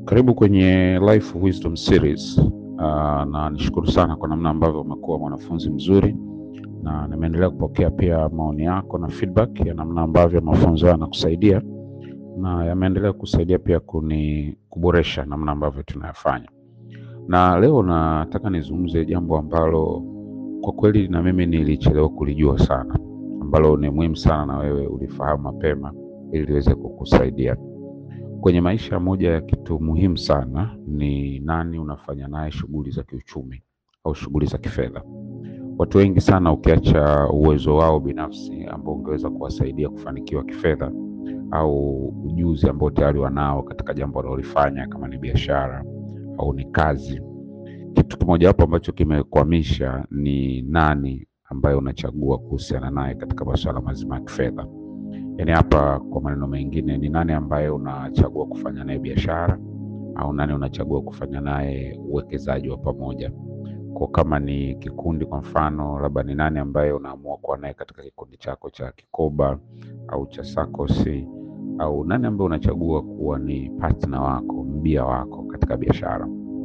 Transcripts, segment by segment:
Karibu kwenye Life Wisdom Series. Uh, na nishukuru sana kwa namna ambavyo umekuwa mwanafunzi mzuri na nimeendelea kupokea pia maoni yako na feedback ya namna ambavyo mafunzo haya yanakusaidia na yameendelea kusaidia pia kuni kuboresha namna ambavyo tunayafanya. Na leo nataka nizungumze jambo ambalo kwa kweli na mimi nilichelewa kulijua sana, ambalo ni muhimu sana na wewe ulifahamu mapema ili liweze kukusaidia kwenye maisha. Moja ya kitu muhimu sana ni nani unafanya naye shughuli za kiuchumi au shughuli za kifedha. Watu wengi sana, ukiacha uwezo wao binafsi ambao ungeweza kuwasaidia kufanikiwa kifedha au ujuzi ambao tayari wanao katika jambo wanalolifanya, kama ni biashara au ni kazi, kitu kimojawapo ambacho kimekwamisha ni nani ambaye unachagua kuhusiana naye katika masuala mazima ya kifedha. Yaani hapa kwa maneno mengine ni nani ambaye unachagua kufanya naye biashara au nani unachagua kufanya naye uwekezaji wa pamoja. Kwa kama ni kikundi, kwa mfano, labda ni nani ambaye unaamua kuwa naye katika kikundi chako cha kikoba au cha sakosi, au nani ambaye unachagua kuwa ni partner wako, mbia wako katika biashara.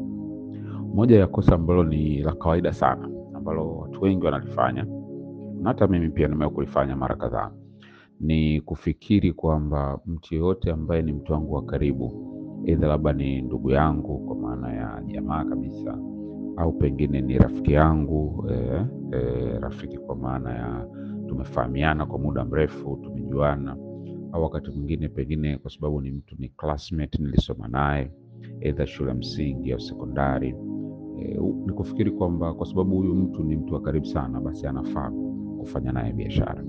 Moja ya kosa ambalo ni la kawaida sana ambalo watu wengi wanalifanya na hata mimi pia nimewahi kulifanya mara kadhaa ni kufikiri kwamba mtu yeyote ambaye ni mtu wangu wa karibu, aidha labda ni ndugu yangu kwa maana ya jamaa kabisa, au pengine ni rafiki yangu eh, eh, rafiki kwa maana ya tumefahamiana kwa muda mrefu, tumejuana, au wakati mwingine pengine kwa sababu ni mtu ni classmate nilisoma naye aidha shule ya msingi au sekondari. Eh, ni kufikiri kwamba kwa sababu huyu mtu ni mtu wa karibu sana, basi anafaa kufanya naye biashara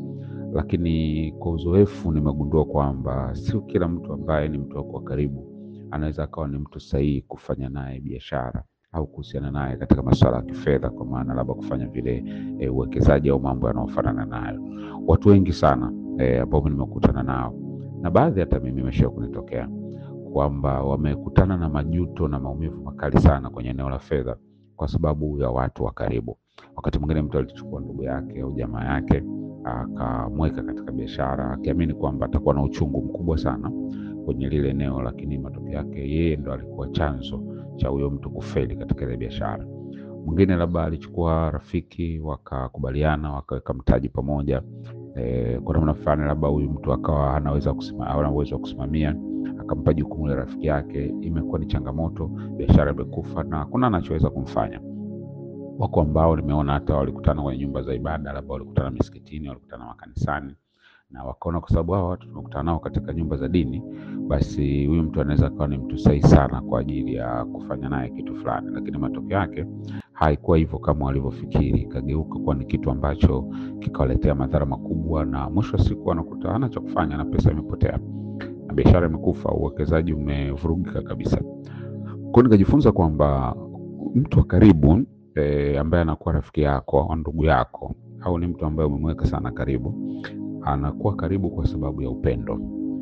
lakini kwa uzoefu nimegundua kwamba sio kila mtu ambaye ni mtu wako wa karibu anaweza akawa ni mtu sahihi kufanya naye biashara au kuhusiana naye katika masuala ya kifedha, kwa maana labda kufanya vile e, uwekezaji au mambo yanayofanana nayo. Watu wengi sana e, ambao nimekutana nao na baadhi hata mimi imesha kunitokea kwamba wamekutana na majuto na maumivu makali sana kwenye eneo la fedha kwa sababu ya watu wa karibu. Wakati mwingine mtu alichukua ndugu yake au jamaa yake akamweka katika biashara akiamini kwamba atakuwa na uchungu mkubwa sana kwenye lile eneo, lakini matokeo yake yeye ndo alikuwa chanzo cha huyo mtu kufeli katika ile biashara. Mwingine labda alichukua rafiki, wakakubaliana, wakaweka mtaji pamoja e, kwa namna fulani, labda huyu mtu akawa anaweza kusima, hana uwezo wa kusimamia, akampa jukumu la rafiki yake. Imekuwa ni changamoto, biashara imekufa na hakuna anachoweza kumfanya. Wako ambao nimeona hata walikutana kwenye nyumba za ibada, labda walikutana misikitini, walikutana makanisani, na wakaona kwa sababu hao watu tumekutana nao katika nyumba za dini, basi huyu mtu anaweza akawa ni mtu sahihi sana kwa ajili ya kufanya naye kitu fulani, lakini matokeo yake haikuwa hivyo kama walivyofikiri, ikageuka kuwa ni kitu ambacho kikawaletea madhara makubwa, na mwisho wa siku anakuta hana cha kufanya na pesa imepotea na biashara imekufa, uwekezaji umevurugika kabisa. Kwa hiyo nikajifunza kwamba mtu wa karibu E, ambaye anakuwa rafiki yako au ndugu yako au ni mtu ambaye umemweka sana karibu, anakuwa karibu kwa sababu ya upendo,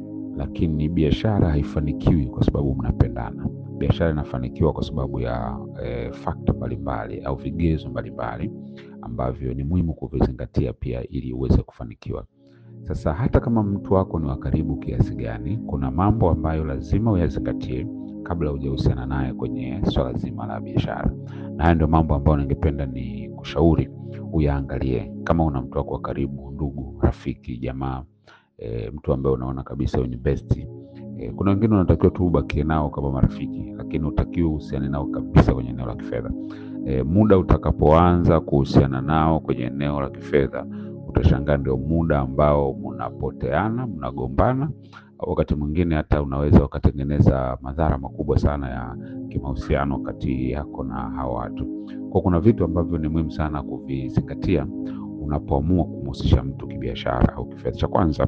lakini biashara haifanikiwi kwa sababu mnapendana. Biashara inafanikiwa kwa sababu ya e, fakta mbalimbali au vigezo mbalimbali ambavyo ni muhimu kuvizingatia pia ili uweze kufanikiwa. Sasa hata kama mtu wako ni wa karibu kiasi gani, kuna mambo ambayo lazima uyazingatie kabla hujahusiana naye kwenye swala zima la biashara, na haya ndio mambo ambayo ningependa ni kushauri uyaangalie kama una mtu wako wa karibu, ndugu, rafiki, jamaa, e, mtu ambaye unaona kabisa huyu ni besti. E, kuna wengine unatakiwa tu ubakie nao kama marafiki, lakini utakiwa uhusiane nao kabisa kwenye eneo la kifedha. E, muda utakapoanza kuhusiana nao kwenye eneo la kifedha, utashangaa ndio muda ambao mnapoteana, mnagombana wakati mwingine hata unaweza ukatengeneza madhara makubwa sana ya kimahusiano kati yako na hawa watu. Kwa kuna vitu ambavyo ni muhimu sana kuvizingatia unapoamua kumhusisha mtu kibiashara au kifedha. Cha kwanza,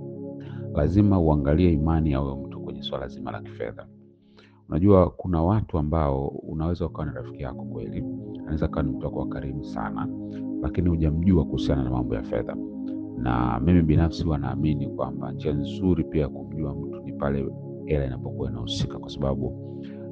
lazima uangalie imani ya huyo mtu kwenye swala zima la kifedha. Unajua, kuna watu ambao unaweza ukawa ni rafiki yako kweli, anaweza kawa ni mtu wako wa karibu sana, lakini hujamjua kuhusiana na mambo ya fedha na mimi binafsi huwa naamini kwamba njia nzuri pia ya kumjua mtu ni pale hela inapokuwa inahusika, kwa sababu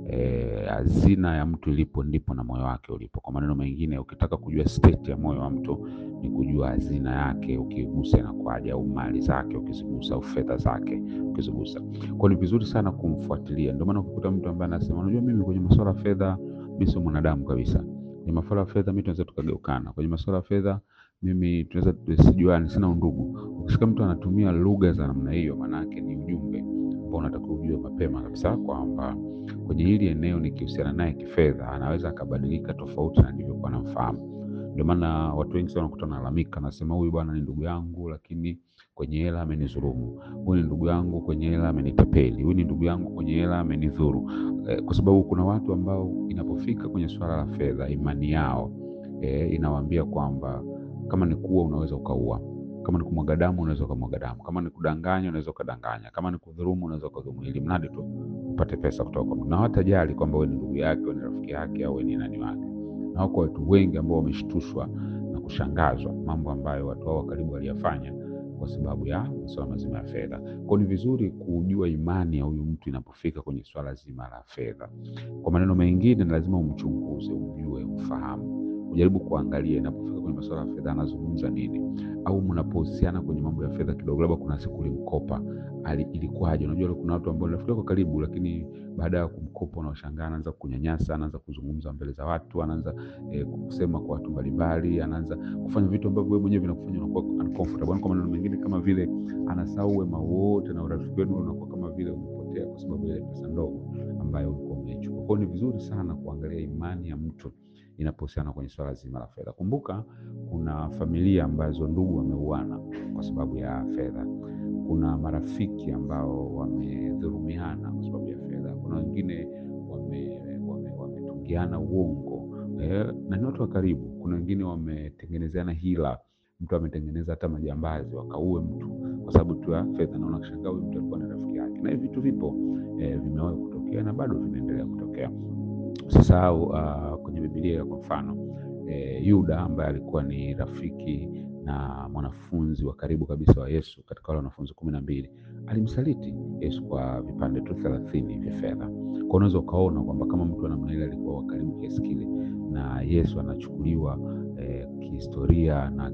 eh, hazina ya mtu ilipo ndipo na moyo wake ulipo. Kwa maneno mengine, ukitaka kujua state ya moyo wa mtu ni kujua hazina yake, ukigusa inakuwaje, au mali zake ukizigusa, au fedha zake ukizigusa. Kwa ni vizuri sana kumfuatilia. Ndio maana ukikuta mtu ambaye anasema unajua, mimi kwenye masuala ya fedha mimi sio mwanadamu kabisa, kwenye masuala ya fedha mimi tunaweza tukageukana, kwenye masuala ya fedha mimi tunaweza tusijuane, sina undugu. Ukishika mtu anatumia lugha za namna hiyo, maana yake ni ujumbe ambao unatakiwa ujue mapema kabisa kwamba kwenye hili eneo nikihusiana naye kifedha anaweza akabadilika tofauti na nilivyokuwa namfahamu. Ndio maana watu wengi sana wanakuta wanalalamika, nasema huyu bwana ni ndugu yangu, lakini kwenye hela amenidhulumu. Huyu ni ndugu yangu, kwenye hela amenitapeli. Huyu ni ndugu yangu, kwenye hela amenidhuru. Eh, kwa sababu kuna watu ambao inapofika kwenye swala la fedha, imani yao eh, inawaambia kwamba kama ni kuua unaweza ukaua, kama ni kumwaga damu unaweza ukamwaga damu, kama ni kudanganya unaweza ukadanganya, kama ni kudhulumu unaweza ukadhulumu, ili mradi tu upate pesa kutoka kwa mtu, na hawatajali kwamba wewe ni ndugu yake, wewe ni rafiki yake, au wewe ni nani wake. Na wako watu wengi ambao wameshtushwa na kushangazwa mambo ambayo watu hao wa karibu waliyafanya kwa sababu ya masuala mazima ya fedha. Kwa ni vizuri kujua imani ya huyu mtu inapofika kwenye swala zima la fedha. Kwa maneno mengine, ni lazima umchunguze, umjue, umfahamu, ujaribu kuangalia inapofika kwenye masuala ya fedha anazungumza nini, au mnapohusiana kwenye mambo ya fedha kidogo, labda kuna siku ulimkopa, ali- ilikuwaje? Unajua kuna watu ambao rafiki yako karibu, lakini baada ya kumkopa unashangaa, anaanza kunyanyasa, anaanza kuzungumza mbele za watu, anaanza eh, kusema kwa watu mbalimbali, anaanza kufanya vitu ambavyo wewe mwenyewe vinakufanya unakuwa uncomfortable. Yaani Kwa maneno mengine, kama vile anasahau wema wote na urafiki wenu unakuwa kama vile umepotea kwa sababu ya ile pesa ndogo ambayo ulikuwa umeichukua. Kwa hiyo ni vizuri sana kuangalia imani ya mtu inapohusiana kwenye swala zima la fedha. Kumbuka kuna familia ambazo ndugu wameuana kwa sababu ya fedha. Kuna marafiki ambao wamedhulumiana kwa sababu ya fedha. Kuna wengine wame, wame, wametungiana uongo eh, na ni watu wa karibu. Kuna wengine wametengenezeana hila, mtu ametengeneza hata majambazi wakaue mtu kwa sababu tu ya fedha, na unashangaa huyu mtu alikuwa ni rafiki yake, na hivi vitu vipo eh, vimewahi kutokea na bado vinaendelea kutokea. Usisahau uh, kwenye Biblia kwa mfano eh, Yuda ambaye alikuwa ni rafiki na mwanafunzi wa karibu kabisa wa Yesu katika wale wanafunzi kumi na mbili alimsaliti Yesu kwa vipande tu thelathini vya fedha. Kwa unaweza ukaona kwamba kama mtu wa namna ile alikuwa wa karibu kiasi kile na Yesu anachukuliwa eh, kihistoria na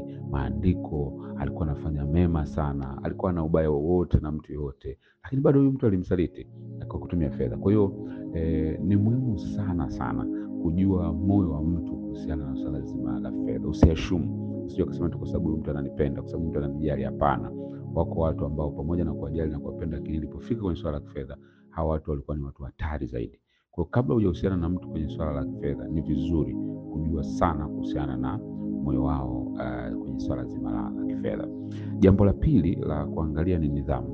kimaandiko, alikuwa anafanya mema sana, alikuwa na ubaya wowote na mtu yoyote, lakini bado huyu mtu alimsaliti kwa kutumia fedha. Kwa hiyo eh, ni muhimu sana sana kujua moyo wa mtu kuhusiana na swala zima la fedha. Usiashumu, usije ukasema tu kwa sababu huyu mtu ananipenda, kwa sababu mtu ananijali. Hapana, wako watu ambao pamoja na kuwajali na kuwapenda, lakini ilipofika kwenye swala la kifedha, hawa watu walikuwa ni watu hatari zaidi. Kwa hiyo kabla hujahusiana na mtu kwenye swala la kifedha, ni vizuri kujua sana kuhusiana na moyo wao uh, kwenye swala zima la, la kifedha. Jambo la pili la kuangalia ni nidhamu.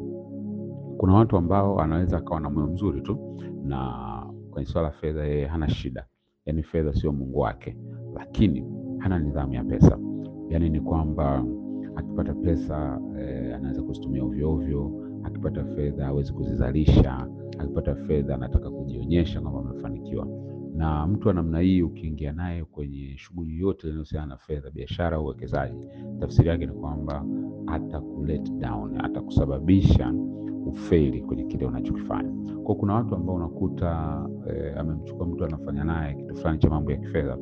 Kuna watu ambao anaweza akawa na moyo mzuri tu na kwenye swala la fedha yeye hana shida, yaani fedha sio Mungu wake, lakini hana nidhamu ya pesa. Yaani ni kwamba akipata pesa eh, anaweza kuzitumia ovyo ovyo. Akipata fedha hawezi kuzizalisha. Akipata fedha anataka kujionyesha kwamba amefanikiwa. Na mtu wa namna hii ukiingia naye kwenye shughuli yote inayohusiana na fedha, biashara au uwekezaji, tafsiri yake ni kwamba atakulet down, atakusababisha ufeli kwenye kile unachokifanya. Kwa kuna watu ambao unakuta eh, amemchukua mtu anafanya naye kitu fulani cha mambo ya kifedha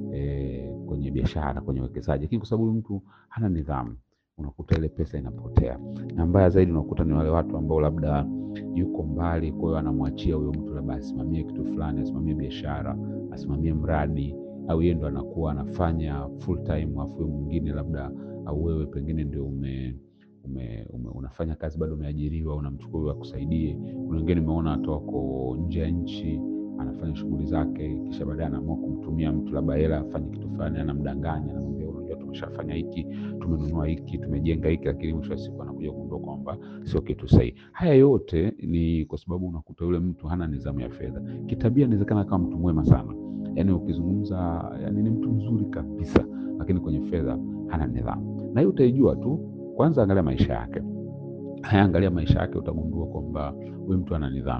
eh, kwenye biashara, kwenye uwekezaji, lakini kwa sababu huyu mtu hana nidhamu, unakuta ile pesa inapotea. Na mbaya zaidi unakuta ni wale watu ambao labda yuko mbali, kwa hiyo anamwachia huyo mtu labda asimamie kitu fulani, asimamie biashara, asimamie mradi, au yeye ndo anakuwa anafanya full time, afu huyo mwingine labda au wewe pengine ndio ume ume, ume, unafanya kazi bado umeajiriwa, unamchukua huyo akusaidie. Kuna wengine nimeona hata wako nje ya nchi, anafanya shughuli zake, kisha baadaye anaamua kumtumia mtu labda hela afanye kitu fulani, anamdanganya, anamwambia unajua, tumeshafanya hiki, tumenunua hiki, tumejenga hiki, lakini mwisho wa siku anakuja kugundua kwamba sio kitu sahihi. Haya yote ni kwa sababu unakuta yule mtu hana nidhamu ya fedha. Kitabia inawezekana kama mtu mwema sana, yaani ukizungumza, yaani ni mtu mzuri kabisa, lakini kwenye fedha hana nidhamu, na hiyo utaijua tu kwanza angalia maisha yake. Haya, angalia maisha yake, utagundua kwamba huyu mtu ana nidhamu.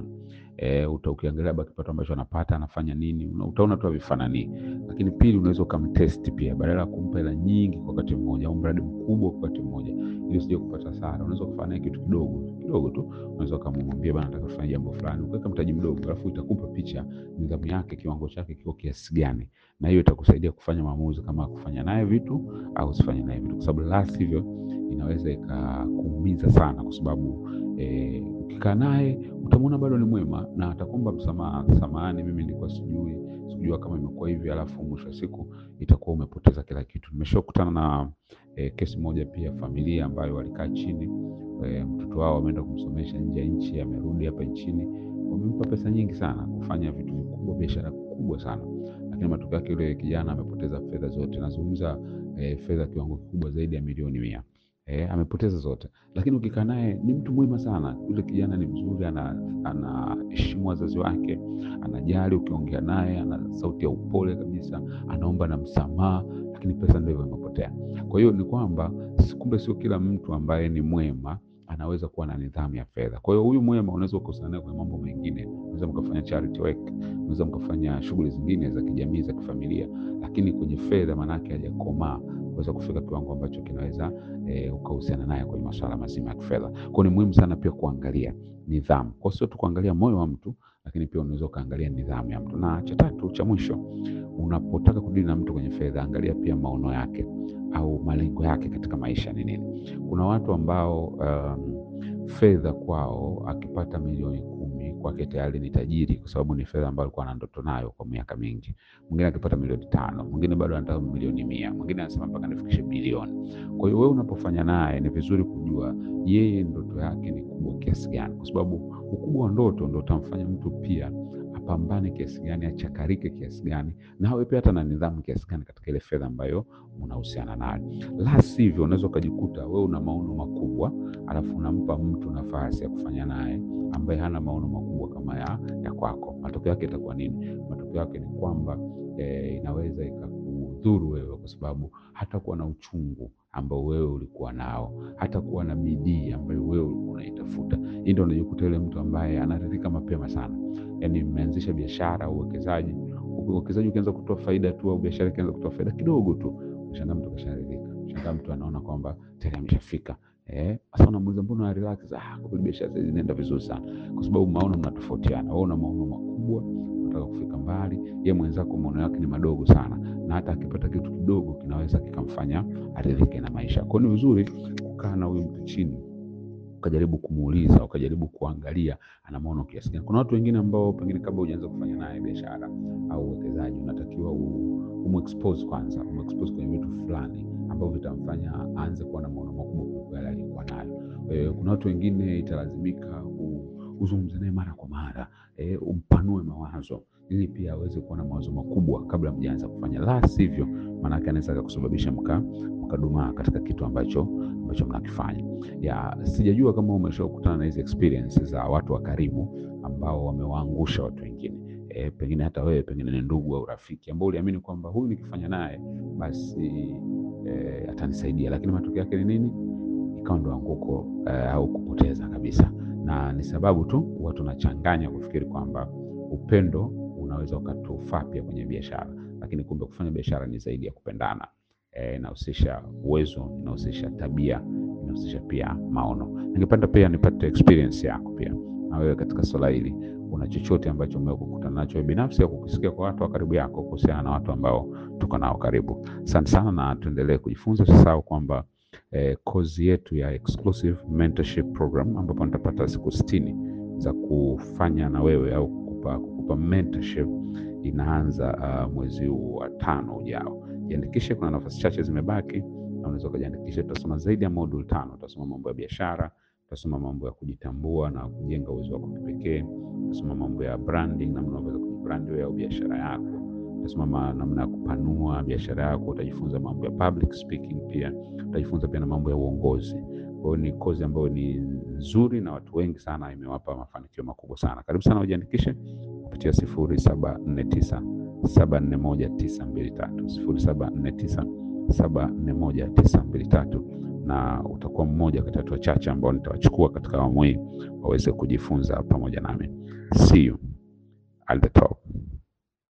E, uta ukiangalia labda kipato ambacho anapata anafanya nini, una- utaona tu vifanani. Lakini pili, unaweza ukamtest pia, badala ya kumpa hela nyingi kwa wakati mmoja au mradi mkubwa kwa wakati mmoja, ili usije kupata hasara. Unaweza kufanya naye kitu kidogo kidogo tu, unaweza ukamwambia bana, nataka kufanya jambo fulani, ukaweka mtaji mdogo, alafu itakupa picha nidhamu yake, kiwango chake kiko kiasi gani, na hiyo itakusaidia kufanya maamuzi kama kufanya naye vitu au usifanye naye vitu, kwa sababu la sivyo inaweza ikakuumiza sana, kwa sababu eh, ukikaa naye utamwona bado ni mwema na atakuomba msamaha, samahani, mimi nilikuwa sijui sikujua kama imekuwa hivi, alafu mwisho wa siku itakuwa umepoteza kila kitu. Nimeshakutana na eh, kesi moja pia, familia ambayo walikaa chini eh, mtoto wao wameenda kumsomesha nje ya nchi, amerudi hapa nchini, wamempa pesa nyingi sana kufanya vitu vikubwa, biashara kubwa sana, lakini matokeo yake yule kijana amepoteza fedha zote. Nazungumza eh, fedha kiwango kikubwa zaidi ya milioni mia. Eh, amepoteza zote, lakini ukikaa naye ni mtu mwema sana. Yule kijana ni mzuri, ana anaheshimu wazazi wake, anajali. Ukiongea naye ana sauti ya upole kabisa, anaomba na msamaha, lakini pesa ndio hivyo imepotea. Kwa hiyo ni kwamba si- kumbe sio kila mtu ambaye ni mwema anaweza kuwa na nidhamu ya fedha. Kwa hiyo huyu mwema unaweza ukakutana naye kwenye mambo mengine, unaweza mkafanya charity work, unaweza mkafanya shughuli zingine za kijamii za kifamilia, lakini kwenye fedha maanake hajakomaa kuweza kufika kiwango ambacho kinaweza e, ukahusiana naye kwenye masuala mazima ya kifedha. Kwa hiyo ni muhimu sana pia kuangalia nidhamu, kwa sio tu kuangalia moyo wa mtu, lakini pia unaweza ukaangalia nidhamu ya mtu. Na cha tatu cha mwisho, unapotaka kudili na mtu kwenye fedha, angalia pia maono yake au malengo yake katika maisha ni nini. Kuna watu ambao um, fedha kwao akipata milioni kumi kwake tayari ni tajiri, kwa sababu ni fedha ambayo alikuwa na ndoto nayo kwa miaka mingi. Mwingine akipata milioni tano, mwingine bado anataka milioni mia, mwingine anasema mpaka nifikishe bilioni. Kwa hiyo wewe unapofanya naye ni vizuri kujua yeye ndoto yake ni kubwa kiasi gani, kwa sababu ukubwa wa ndoto ndo utamfanya mtu pia apambane kiasi gani, achakarike kiasi gani, na awe pia hata na nidhamu kiasi gani katika ile fedha ambayo unahusiana nayo. La sivyo, unaweza ukajikuta wewe una maono makubwa, alafu unampa mtu nafasi ya kufanya naye ambaye hana maono makubwa kama ya, ya kwako. Matokeo yake itakuwa nini? Matokeo yake ni kwamba eh, inaweza ikakudhuru wewe, kwa sababu hatakuwa na uchungu ambao wewe ulikuwa nao, hatakuwa na bidii ambayo wewe ulikuwa unaitafuta. Hii ndio unajikuta yule mtu ambaye anaridhika mapema sana. Yani mmeanzisha biashara au uwekezaji, uwekezaji ukianza kutoa faida tu au biashara ikianza kutoa faida kidogo tu, shangaa mtu kasharidhika, shangaa mtu anaona kwamba tayari ameshafika. Eh, sasa unamuuliza mbona una relax? Ah, kwa kweli biashara sasa inaenda vizuri sana, kwa sababu maono mnatofautiana. Wewe una maono makubwa, unataka kufika mbali, yeye mwenzako maono yake ni madogo sana, na hata akipata kitu kidogo kinaweza kikamfanya aridhike na maisha. Kwa hiyo ni vizuri kukaa na huyu mtu chini ukajaribu kumuuliza, ukajaribu kuangalia ana maono kiasi gani. Kuna watu wengine ambao pengine kabla hujaanza kufanya naye biashara au uwekezaji, unatakiwa umexpose kwanza, umexpose kwenye vitu fulani ambavyo vitamfanya aanze kuwa na maono makubwa kuliko yale alikuwa nayo. E, kuna watu wengine italazimika uzungumze naye mara kwa mara e, umpanue mawazo ili pia aweze kuwa na mawazo makubwa kabla mjaanza kufanya, la sivyo maanake anaweza akakusababisha mka mkadumaa katika kitu ambacho ambacho mnakifanya. Ya sijajua kama umeshakutana na hizi experience za watu wa karibu ambao wamewaangusha watu wengine. E, pengine hata wewe pengine ni ndugu au rafiki ambao uliamini kwamba huyu nikifanya naye basi e, atanisaidia, lakini matokeo yake ni nini? Ikawa ndo anguko e, au kupoteza kabisa, na ni sababu tu watu tunachanganya kufikiri kwamba upendo unaweza ukatufaa pia kwenye biashara, lakini kumbe kufanya biashara ni zaidi ya kupendana. Inahusisha e, uwezo, inahusisha tabia, inahusisha pia maono. Ningependa pia nipate experience yako pia na wewe katika swala hili, una chochote ambacho umekutana nacho wewe binafsi au kukisikia kwa watu wa karibu yako kuhusiana na watu ambao tuko nao karibu. Asante sana, na tuendelee kujifunza. Usisahau kwamba eh, kozi yetu ya exclusive mentorship program ambapo nitapata siku sitini za kufanya na wewe au kukupa, kukupa mentorship inaanza uh, mwezi huu wa tano ujao. Jiandikishe, kuna nafasi chache zimebaki na unaweza ukajiandikisha. Tutasoma zaidi ya module tano. Tutasoma mambo ya biashara, tutasoma mambo ya kujitambua na kujenga uwezo wako kipekee, tutasoma mambo ya branding, namna unaweza kujibrand wewe au biashara yako, tutasoma namna ya kupanua biashara yako, utajifunza mambo ya public speaking, pia utajifunza pia na mambo ya uongozi. Kwa hiyo ni kozi ambayo ni nzuri na watu wengi sana imewapa mafanikio makubwa sana. Karibu sana ujiandikishe kupitia sifuri saba nne tisa saba nne moja tisa mbili tatu sifuri saba nne tisa saba nne moja tisa mbili tatu. na utakuwa mmoja kati ya watu wachache ambao nitawachukua katika awamu hii waweze kujifunza pamoja nami. See you at the top.